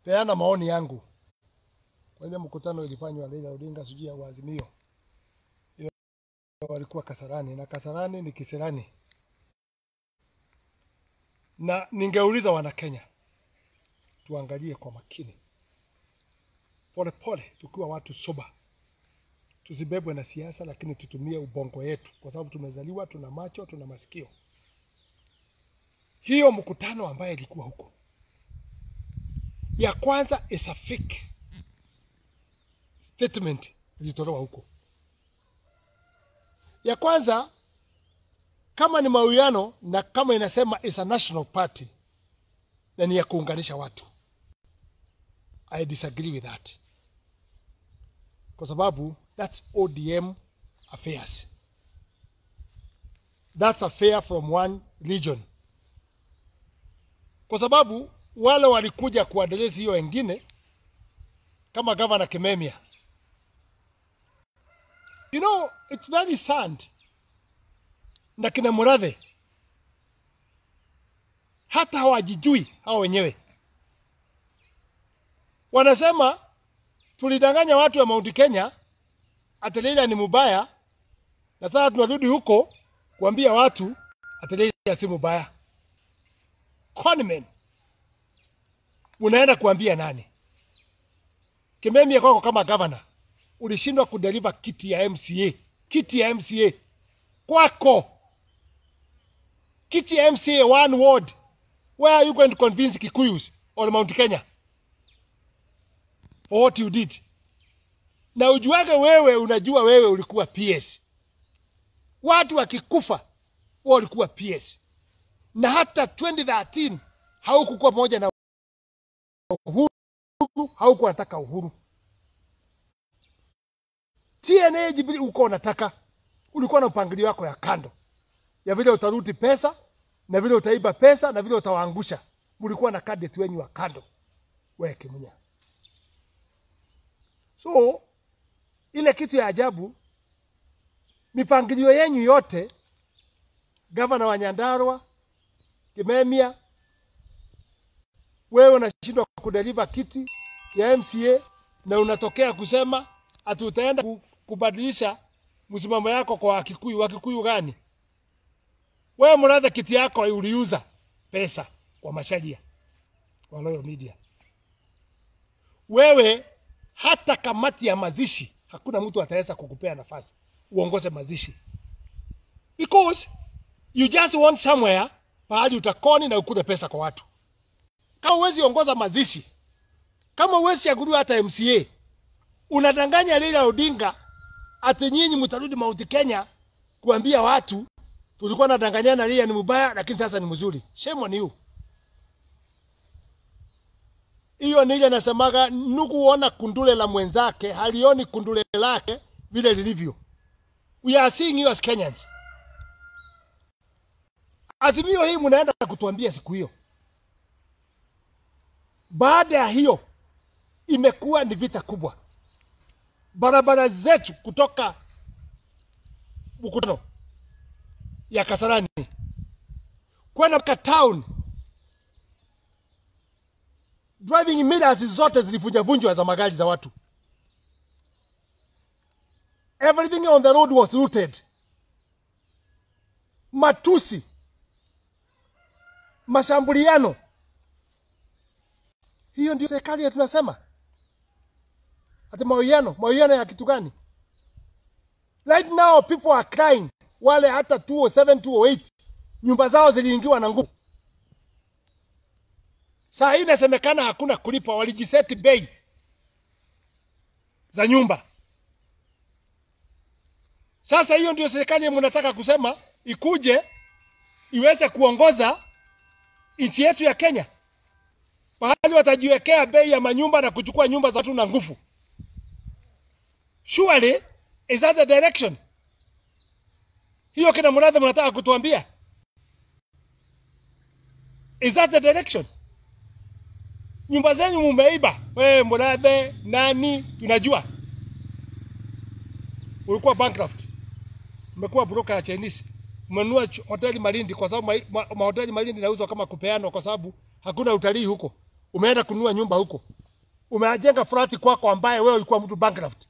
peana maoni yangu kwa ile mkutano ilifanywa Raila Odinga sijui ya Azimio, ile walikuwa Kasarani na Kasarani ni Kiserani, na ningeuliza wana Kenya tuangalie kwa makini, polepole, tukiwa watu soba, tusibebwe na siasa, lakini tutumie ubongo yetu, kwa sababu tumezaliwa, tuna macho, tuna masikio. Hiyo mkutano ambaye ilikuwa huko, ya kwanza is a fake statement zilitolewa huko. Ya kwanza kama ni mawiano na kama inasema is a national party na ni ya kuunganisha watu, I disagree with that, kwa sababu that's ODM affairs, that's affair from one region, kwa sababu wale walikuja kuaddress hiyo wengine kama gavana Kimemia You know, it's very sad. Na kina Murathe hata hawajijui hao wenyewe, wanasema tulidanganya watu wa Mount Kenya ati Raila ni mubaya, na sasa tunarudi huko kuambia watu ati Raila si mubaya. Conman, unaenda kuambia nani? Kimemia kwako kama gavana ulishindwa kudeliver kiti ya MCA, kiti ya MCA kwako, kiti ya MCA one ward. Where are you going to convince Kikuyus or Mount Kenya for what you did? Na ujuage wewe, unajua wewe ulikuwa PS, watu wakikufa wewe ulikuwa PS, na hata 2013 haukukuwa pamoja na Uhuru, haukuwa nataka Uhuru TNA jibili uko unataka, ulikuwa na mpangilio wako ya kando ya vile utaruti pesa na vile utaiba pesa na vile utawaangusha. Mlikuwa na cadet wenyu wa kando, wewe Kimunya. So ile kitu ya ajabu, mipangilio yenyu yote, gavana wa Nyandarua, Kimemia, wewe unashindwa kudeliver kiti ya MCA na unatokea kusema ati utaenda kubadilisha msimamo yako kwa Wakikuyu. Wakikuyu gani? Wewe Murathe, kiti yako uliuza pesa kwa masharia kwa Royal Media. Wewe hata kamati ya mazishi hakuna mtu ataweza kukupea nafasi uongoze mazishi, because you just want somewhere pahali utakoni na ukule pesa kwa watu. Kama huwezi ongoza mazishi, kama huwezi chaguliwa hata MCA, unadanganya Raila Odinga ati nyinyi mtarudi Mount Kenya kuambia watu tulikuwa nadanganyana, Raila ni mbaya, lakini sasa ni mzuri. Shame on you. Hiyo ni ile nasemaga, nukuona kundule la mwenzake halioni kundule lake vile lilivyo. We are seeing you as Kenyans. Azimio hii mnaenda kutuambia siku hiyo. Baada ya hiyo imekuwa ni vita kubwa barabara zetu kutoka mkutano ya Kasarani kwenda mpaka town, driving mirrors zote zilivunjavunjwa za magari za watu. Everything on the road was looted. Matusi, mashambuliano. Hiyo ndio serikali ya tunasema ati mawiano mawiano ya kitu gani? Right now people are crying. Wale hata 207 208 nyumba zao ziliingiwa na nguvu. Saa hii inasemekana hakuna kulipa, walijiseti bei za nyumba. Sasa hiyo ndio serikali mnataka kusema ikuje iweze kuongoza nchi yetu ya Kenya, pahali watajiwekea bei ya manyumba na kuchukua nyumba za watu na nguvu. Surely is that the direction? Hiyo kina Murathe mnataka kutuambia? Is that the direction? Nyumba zenyu mumeiba. Wewe Murathe nani tunajua. Ulikuwa bankrupt. Umekuwa broker ya Chinese. Umenunua hoteli Malindi kwa sababu mahoteli ma, ma Malindi nauzwa kama kupeanwa kwa sababu hakuna utalii huko. Umeenda kununua nyumba huko. umejenga flati kwako ambaye wewe ulikuwa mtu bankrupt,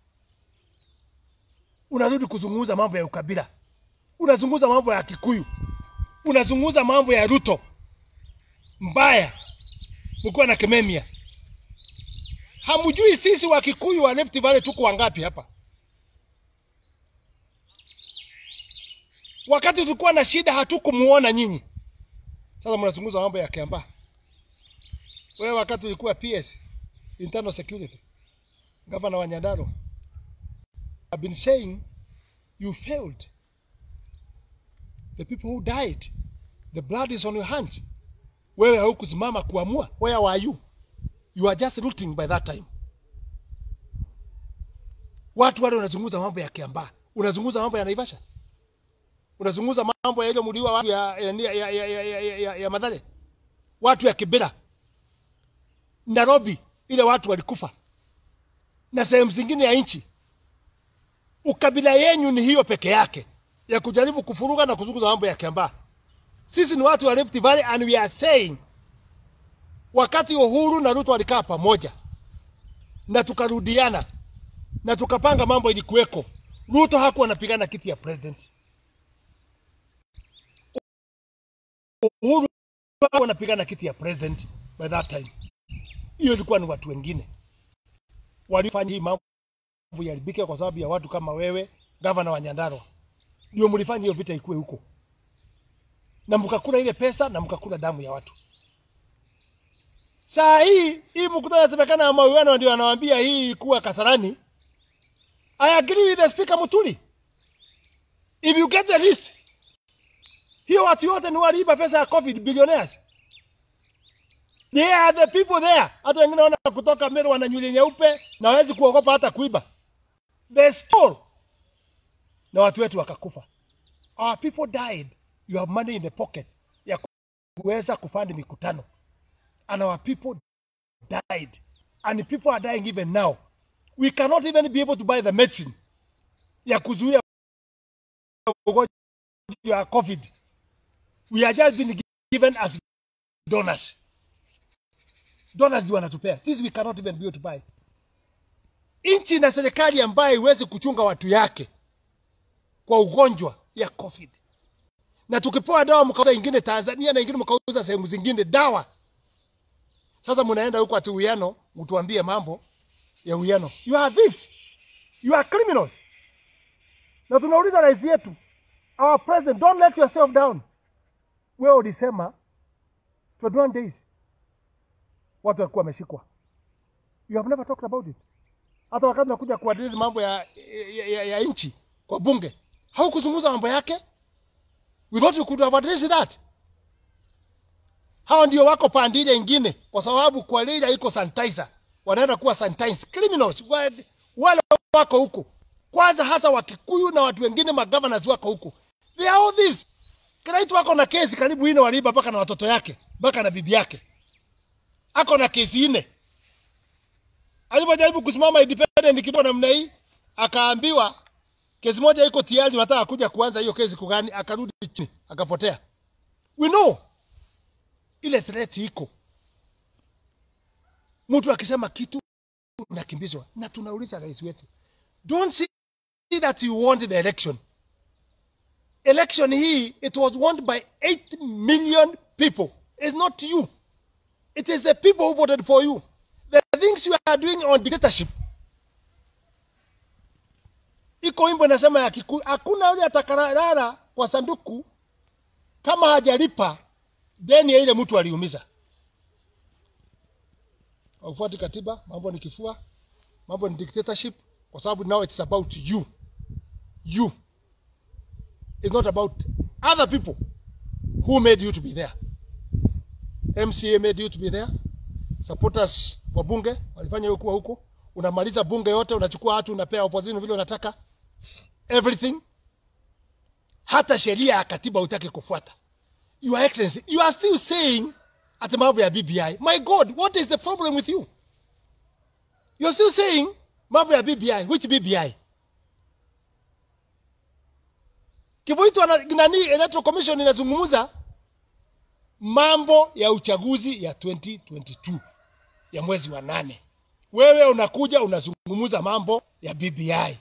unarudi kuzungumza mambo ya ukabila, unazungumza mambo ya Kikuyu, unazungumza mambo ya Ruto mbaya, mkiwa na Kememia. Hamjui sisi wa Kikuyu wa Rift Valley tuko wangapi hapa? Wakati tulikuwa na shida hatukumuona nyinyi. Sasa mnazungumza mambo ya Kiambaa. Wewe wakati ulikuwa PS, internal security, gavana wa Nyandarua, I've been saying you failed. The people who died, the blood is on your hands. Wewe haukusimama kuamua. Where were you? You are just rooting by that time. Watu wale wanazungumza mambo ya Kiambaa, unazungumza mambo ya Naivasha, unazungumza mambo ya ile mliwa watu ya, ya, ya, ya, ya, ya, ya, ya, ya Mathare, watu ya Kibera, Nairobi, ile watu walikufa na sehemu zingine ya nchi. Ukabila yenyu ni hiyo peke yake ya kujaribu kufuruga na kuzungumza mambo ya Kiambaa. Sisi ni watu wa Rift Valley and we are saying wakati Uhuru na Ruto walikaa pamoja na tukarudiana na tukapanga mambo ilikuweko, Ruto hakuwa anapigana kiti ya president. Uhuru hakuwa anapigana kiti ya president by that time. Hiyo ilikuwa ni watu wengine walifanya hii mambo yaribike kwa sababu ya watu kama wewe, gavana wa Nyandarua, ndio mlifanya hiyo vita ikuwe huko, na mkakula ile pesa na mkakula damu ya watu. Saa hii hii mkutano inasemekana ya mauano ndio anawaambia hii kuwa Kasarani. I agree with the speaker Mutuli. If you get the list, hiyo watu yote ni waliiba pesa ya COVID billionaires. They are the people there. Hata wengine wana kutoka Meru wana nywele nyeupe na hawezi kuogopa hata kuiba. They stole. Na watu wetu wakakufa. Our people died. You have money in the pocket ya kuweza kufanya mikutano. And our people died. And people are dying even now. We cannot even be able to buy the medicine ya kuzuia ugonjwa ya COVID. We are just being given as donors. Donors ndio wanatupea. Sisi we cannot even be able to buy. Nchi na serikali ambayo iwezi kuchunga watu yake kwa ugonjwa ya COVID. Na tukipewa dawa mkauza ingine Tanzania na ingine mkauza sehemu zingine dawa. Sasa mnaenda huko ati uwiano, mtuambie mambo ya uwiano. You are this. You are criminals. Na tunauliza rais yetu, our president, don't let yourself down. Wewe ulisema 21 days watu walikuwa wameshikwa. You have never talked about it. Hata wakati nakuja kuadresi mambo ya, ya, ya, ya nchi kwa bunge, haukuzungumza mambo yake. We thought you could have addressed that. Hao ndio wako pande ile ingine, kwa sababu kwa lile iko sanitizer, wanaenda kuwa sanitized criminals. Wale wale wako huko kwanza, hasa Wakikuyu na watu wengine magovernors wako huko, they are all this. Kiraitu wako na kesi karibu ine waliiba mpaka na watoto yake mpaka na bibi yake, ako na kesi ine. Alipojaribu kusimama independent kidogo namna hii, akaambiwa kesi moja iko tayari, nataka kuja kuanza hiyo kesi kugani, akarudi chini akapotea. We know ile threat iko, mtu akisema kitu unakimbizwa, na tunauliza rais wetu, don't see that you want the election. Election hii it was won by 8 million people. It's not you. It is the people who voted for you. The things you are doing on dictatorship. Iko wimbo inasema ya Kikuyu, hakuna yule atakarara kwa sanduku kama hajalipa deni ya ile mtu aliumiza. Haufuati katiba, mambo ni kifua, mambo ni dictatorship, kwa sababu now it's about you. You. It's not about other people who made you to be there. MCA made you to be there. Supporters wa bunge walifanya wewe kuwa huko. Unamaliza bunge yote, unachukua watu, unapea opposition vile unataka. Everything. Hata sheria ya katiba utaki kufuata. Your Excellency, you are still saying ati mambo ya BBI. My God, what is the problem with you? You're still saying mambo ya BBI. Which BBI? Kivuitu nani Electoral Commission inazungumza mambo ya uchaguzi ya 2022 ya mwezi wa nane. wewe unakuja unazungumza mambo ya BBI.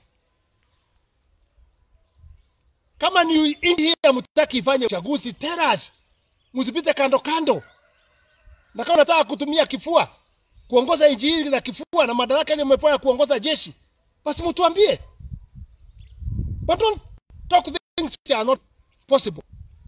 Kama ni nchi hii hamtaki ifanye uchaguzi, tell us, msipite kando kando. Na kama unataka kutumia kifua kuongoza nchi hii na kifua na madaraka yenye umepewa ya kuongoza jeshi, basi mtuambie, but don't talk things that are not possible.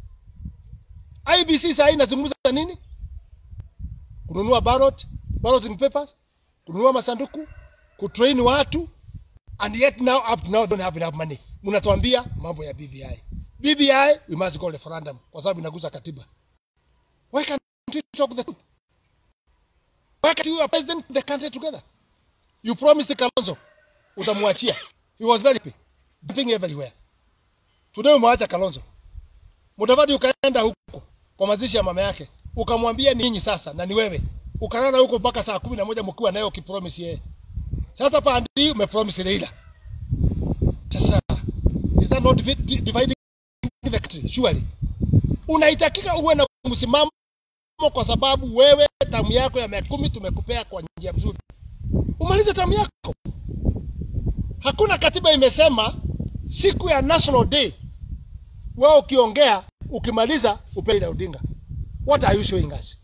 IBC sasa inazungumza nini? Kununua ballot, balloting papers, kununua masanduku, kutrain watu and yet now up to now don't have enough money. Mnatuambia mambo ya BBI. BBI we must go referendum kwa sababu inaguza katiba. Why can't we talk the truth? Why can't you president the country together? You promised Kalonzo utamwachia. He was very happy. Jumping everywhere. Today umwacha Kalonzo. Mudavadi ukaenda huko kwa mazishi ya mama yake. Ukamwambia ni nyinyi sasa na ni wewe. Ukalala huko mpaka saa kumi na moja mkiwa naye ukipromise yeye. Sasa pandi umepromise Leila. Sasa is that not divi- di- dividing the country? Surely. Unaitakika uwe na msimamo kwa sababu wewe tamu yako ya miaka kumi tumekupea kwa njia mzuri. Umalize tamu yako. Hakuna katiba imesema siku ya National Day wewe ukiongea ukimaliza upe Raila Odinga. What are you showing us?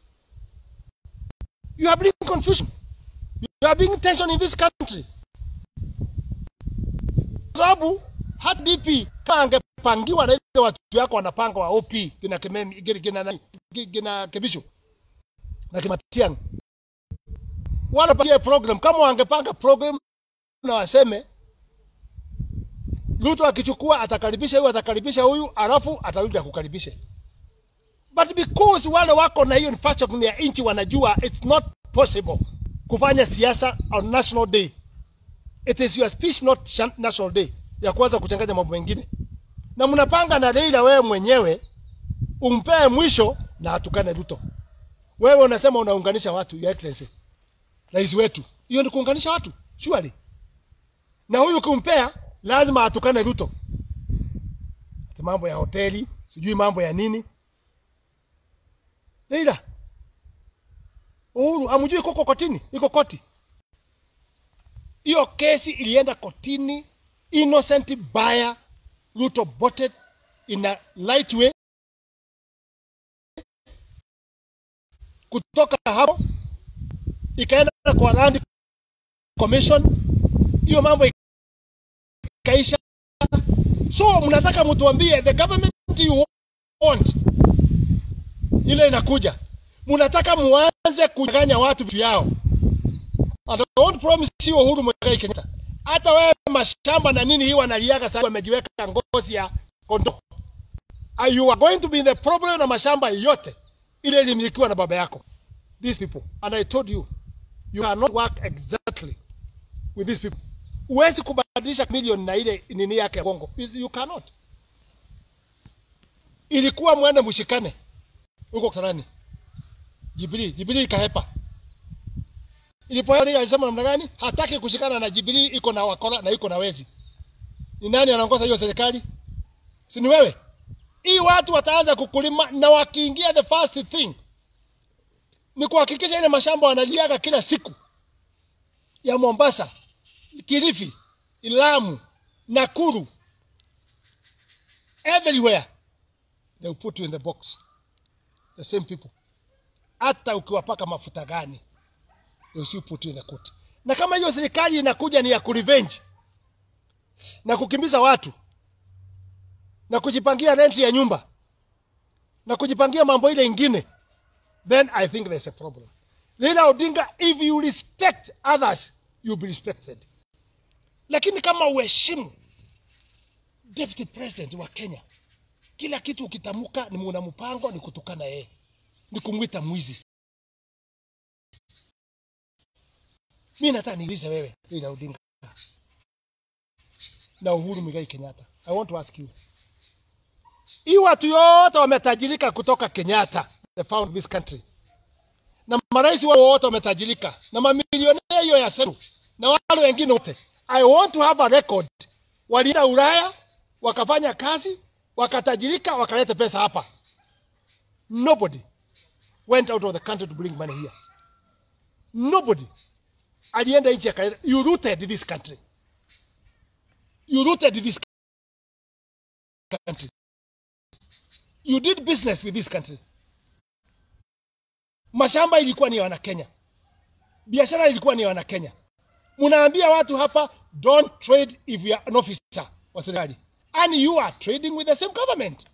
You are bringing confusion. You are bringing tension in this country. Kwa sababu hata DP kama angepangiwa na ile watu yako wanapanga wa OP kina Kimemi kina kina, nani, kina Kebisho na Kimatiang wanapangia program kama wangepanga program na waseme Ruto akichukua atakaribisha huyu atakaribisha huyu alafu atarudi akukaribishe. But because wale wako na hiyo infrastructure ya nchi wanajua it's not possible kufanya siasa on national day. It is your speech not shan- national day ya kuanza kuchanganya mambo mengine, na mnapanga na Raila wewe mwenyewe umpee mwisho na atukane Ruto. Wewe unasema unaunganisha watu, your excellency, rais wetu. Hiyo ni kuunganisha watu surely, na huyu ukimpea lazima atukane Ruto, ati mambo ya hoteli, sijui mambo ya nini. Leila Uhuru amjui koko kotini, iko koti. Hiyo kesi ilienda kotini, innocent buyer Ruto bought it in a light way. Kutoka hapo ikaenda kwa land commission, hiyo mambo ikaisha. So mnataka mtuambie the government you want ile inakuja, mnataka muanze kunyang'anya watu vitu yao. And I won't promise you Uhuru Muigai Kenyatta, hata wewe mashamba na nini hii wanaliaga sasa, wamejiweka ngozi ya kondoo. And you are going to be in the problem na mashamba yote ile ilimilikiwa na baba yako. These people and I told you you cannot work exactly with these people. Huwezi kubadilisha milioni na ile nini yake ya Kongo. You cannot. Ilikuwa mwende mshikane huko Kasarani. Jubilee, Jubilee ikahepa. Ilipoenda alisema namna gani? Hataki kushikana na Jubilee, iko na wakora na iko na wezi. Ni nani anaongoza hiyo serikali? Si ni wewe? Hii watu wataanza kukulima na wakiingia, the first thing ni kuhakikisha ile mashamba wanaliaga kila siku ya Mombasa, Kilifi, Lamu, Nakuru, everywhere they will put you in the box the same people. Hata ukiwapaka mafuta gani, they will still put you in the court. Na kama hiyo serikali inakuja ni ya kurevenge na kukimbiza watu na kujipangia renti ya nyumba na kujipangia mambo ile ingine, then I think there's a problem. Raila Odinga, if you respect others, you'll be respected. Lakini kama uheshimu deputy president wa Kenya, kila kitu ukitamuka ni muna mpango ni kutukana yeye, ni kumwita mwizi. Mi nataka niulize wewe Raila Odinga na Uhuru Muigai Kenyatta, I want to ask you, hii watu yote wametajirika kutoka Kenyatta, they found this country, na marais wao wote wametajirika na mamilionea hiyo ya Seru na wale wengine wote. I want to have a record, walienda Ulaya wakafanya kazi wakatajirika wakaleta pesa hapa. Nobody went out of the country to bring money here. Nobody. alienda nchi akaleta. You rooted this country, you rooted this country, you did business with this country. Mashamba ilikuwa ni ya Wanakenya, biashara ilikuwa ni ya Wanakenya. Mnaambia watu hapa don't trade if you are an officer wa serikali and you are trading with the same government.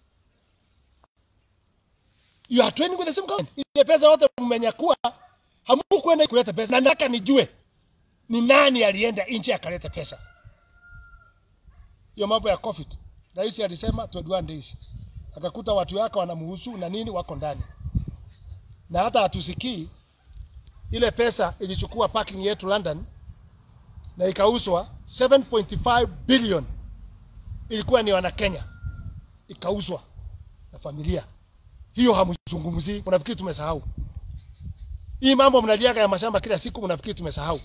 You are trading with the same government. Ile pesa yote mmenyakua, hamukwenda kuleta pesa, na nataka nijue ni nani alienda nchi akaleta pesa. Hiyo mambo ya COVID, rais alisema 21 days, akakuta watu wake wanamhusu na nini, wako ndani, na hata hatusikii ile pesa ilichukua parking yetu London na ikauzwa 7.5 billion, ilikuwa ni wana Kenya, ikauzwa na familia hiyo. Hamzungumzii, mnafikiri tumesahau hii mambo? Mnaliaga ya mashamba kila siku, mnafikiri tumesahau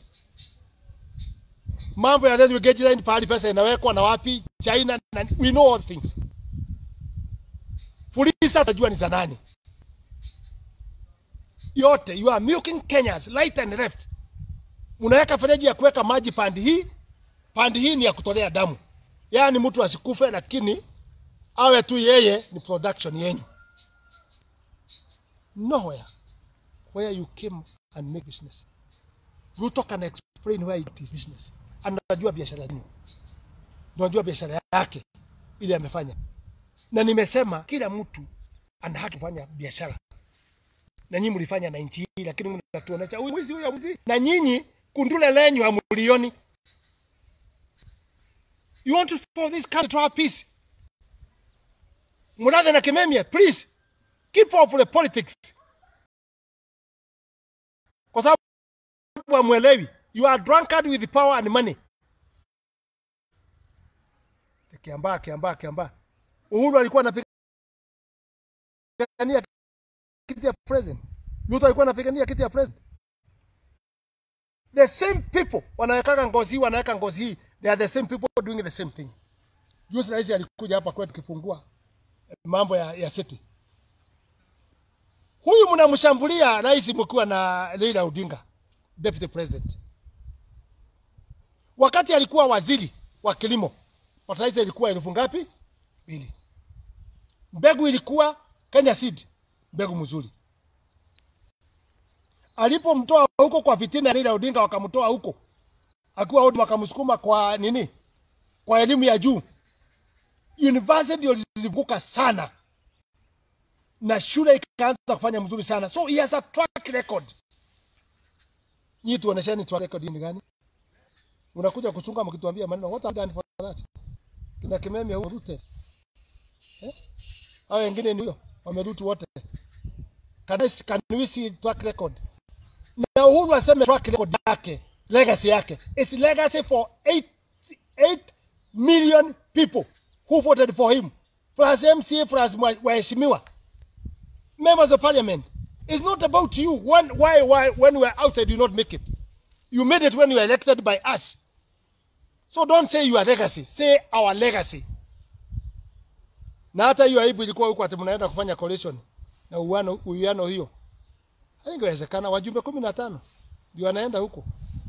mambo ya railway gauge line, pahali pesa inawekwa na wapi, China na, we know all things. Fulisa utajua ni za nani yote. You are milking Kenyans right and left unaweka fereji ya kuweka maji pandi hii, pandi hii ni ya kutolea damu, yaani mtu asikufe, lakini awe tu yeye ni production yenyu. Nowhere where you came and make business. Ruto can explain where it is business. Anajua biashara yenu, unajua biashara yake ile amefanya, na nimesema kila mtu ana haki kufanya biashara, na nyinyi mlifanya na nchi hii, lakini mnatuonesha huyu mwizi, huyu mwizi, na nyinyi kundule lenyu hamulioni. You want to for this country to have peace. Murathe na Kimemia, please keep off the politics, kwa sababu hamwelewi. You are drunkard with power and money. Kiambaa, Kiambaa, Kiambaa. Uhuru alikuwa anapigania kiti ya president. Ruto alikuwa anapigania kiti ya president the same people wanawekaga ngozi hii wanaweka ngozi hii they are the same people doing the same thing juzi rais alikuja hapa kwetu kifungua mambo ya, ya city huyu mnamshambulia rais mkiwa na Raila Odinga deputy president wakati alikuwa waziri wa kilimo fertilizer ilikuwa elfu ngapi mbili mbegu ilikuwa Kenya seed mbegu mzuri alipomtoa huko kwa fitina Raila Odinga, wakamtoa huko akiwa ODM, wakamsukuma kwa nini, kwa elimu ya juu. University ilizivuka sana na shule ikaanza kufanya mzuri sana, so he has a track record. Nyinyi tuonesheni track record ni gani? Unakuja kuchunga mkituambia maneno, what have done for that? Kina Kimemia huyo Rute eh, hao wengine ni huyo wamerutu wote. Can, I, can we see track record? na Uhuru aseme track record yake, legacy yake. It's legacy for 8, 8 million people who voted for him, plus MCA, plus waheshimiwa members of parliament. It's not about you. When, why, why, when we are outside, you not make it. You made it when you were elected by us. So don't say your legacy, say our legacy. Na hata hiyo aibu ilikuwa huko ati mnaenda kufanya coalition na uwiano uwiano hiyo haingewezekana. Wajumbe kumi na tano ndio wanaenda huko.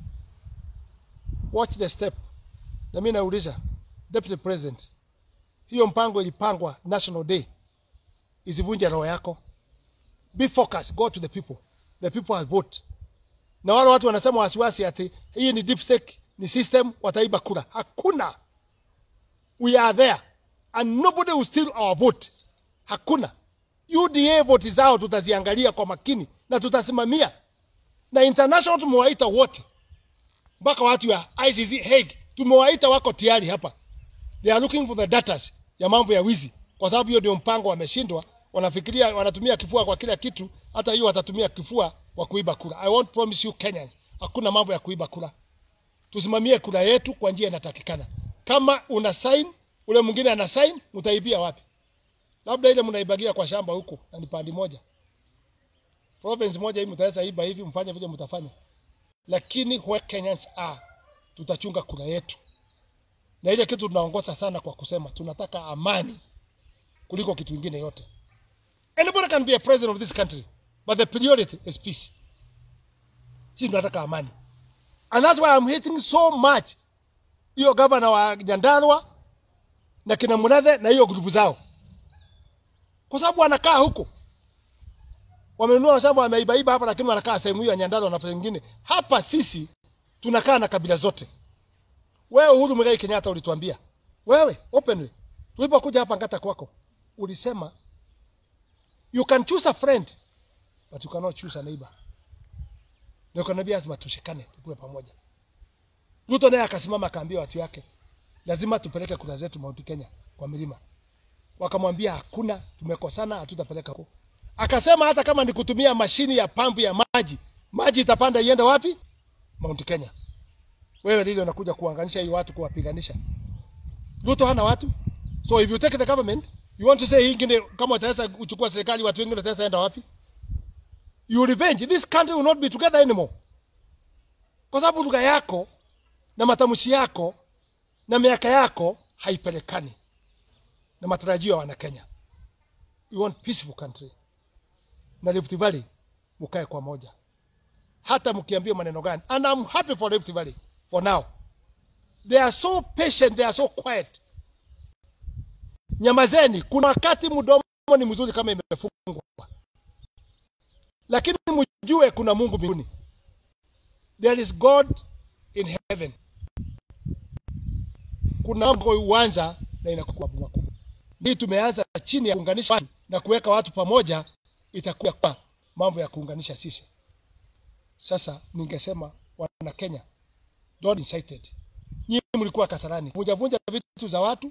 Watch the step. Na mimi nauliza Deputy President, hiyo mpango ilipangwa National Day, isivunje roho yako. Be focused, go to the people. The people have vote. Na wale watu wanasema wasiwasi ati hii ni deep state, ni system, wataiba kura. Hakuna. We are there and nobody will steal our vote. Hakuna. UDA vote zao tutaziangalia kwa makini na tutasimamia, na international tumewaita wote, mpaka watu ya ICC Hague tumewaita, wako tayari hapa. They are looking for the data ya mambo ya wizi, kwa sababu hiyo ndio mpango wameshindwa. Wanafikiria wanatumia kifua kwa kila kitu, hata hiyo watatumia kifua kwa kuiba kura. I won't promise you Kenyans, hakuna mambo ya kuiba kura. Tusimamie kura yetu kwa njia inatakikana. Kama una sign, ule mwingine ana sign, mtaibia wapi? labda ile mnaibagia kwa shamba huko na ni pandi moja province moja hii mtaweza iba hivi mfanye vile mtafanya, lakini where Kenyans are tutachunga kura yetu, na ile kitu tunaongoza sana kwa kusema tunataka amani kuliko kitu kingine yote. Anybody can be a president of this country but the priority is peace. Sisi tunataka amani, and that's why I'm hating so much hiyo gavana wa Nyandarua na kina Murathe na hiyo grupu zao, kwa sababu wanakaa huko wamenunua shamba wameibaiba hapa, lakini wanakaa sehemu hiyo ya Nyandarua na pengine hapa. Sisi tunakaa na kabila zote. Wewe Uhuru Muigai Kenyatta ulituambia wewe openly, tulipokuja hapa Ngata kwako, ulisema you can choose a friend but you cannot choose a neighbor. Ndio kanaambia lazima tushikane, tukue pamoja. Ruto naye akasimama akaambia watu yake lazima tupeleke kura zetu Mount Kenya kwa milima. Wakamwambia hakuna, tumekosana, hatutapeleka huko. Akasema hata kama ni kutumia mashini ya pampu ya maji, maji itapanda iende wapi? Mount Kenya. Wewe lile unakuja kuanganisha hii watu kuwapiganisha. Ruto hana watu. So if you take the government, you want to say hii ingine kama utaweza kuchukua serikali watu wengine wataweza enda wapi? You revenge. This country will not be together anymore. Kwa sababu lugha yako na matamshi yako na miaka yako haipelekani na matarajio ya Wanakenya. We want peaceful country. Na Rift Valley mukae kwa moja, hata mkiambia maneno gani. And I'm happy for Rift Valley for now. They are so patient, they are so quiet. Nyamazeni, kuna wakati mdomo ni mzuri kama imefungwa, lakini mjue kuna Mungu mbinguni. There is God in heaven. Kuna mambo uanza na inakuwa makubwa. Hii tumeanza chini ya kuunganisha watu na kuweka watu pamoja, itakuwa kwa mambo ya kuunganisha sisi. Sasa ningesema wana Kenya, don't incited. Nyinyi mlikuwa Kasarani, vunja vunja vitu za watu,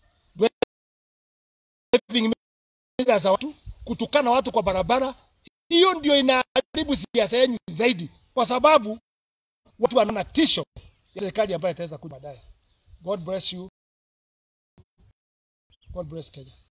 driving mila za watu, kutukana watu kwa barabara. Hiyo ndio inaharibu siasa yenu zaidi, kwa sababu watu wanaona tisho ya serikali ambayo itaweza kuja baadaye. God bless you. God bless Kenya.